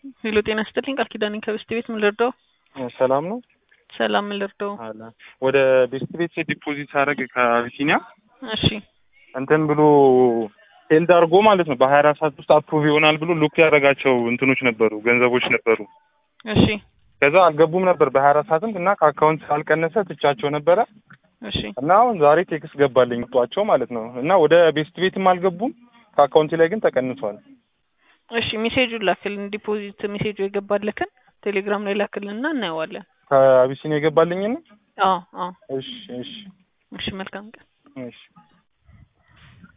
ሄሎ ጤና ይስጥልኝ ቃል ኪዳኔ ከቤስት ቤት ምን ልርዳው? ሰላም ነው ሰላም ምን ልርዳው? አለ ወደ ቤስት ቤት ዲፖዚት ሳደርግ ከአቢሲኒያ እሺ እንትን ብሎ ሄልድ አድርጎ ማለት ነው በሀያ አራት ሰዓት ውስጥ አፕሩቭ ይሆናል ብሎ ሉክ ያደረጋቸው እንትኖች ነበሩ ገንዘቦች ነበሩ። እሺ ከዛ አልገቡም ነበር በሀያ አራት ሰዓትም እና ከአካውንት ሳልቀነሰ ትቻቸው ነበረ እሺ እና አሁን ዛሬ ቴክስት ገባልኝ ጧቸው ማለት ነው እና ወደ ቤስት ቤትም አልገቡም ከአካውንቴ ላይ ግን ተቀንሷል። እሺ ሜሴጁን ላክልን ዲፖዚት ሜሴጁ የገባልክን ቴሌግራም ላይ ላክልንና እናየዋለን። ከአቢሲኒያ የገባልኝን አዎ አዎ እሺ እሺ እሺ መልካም ቀን። እሺ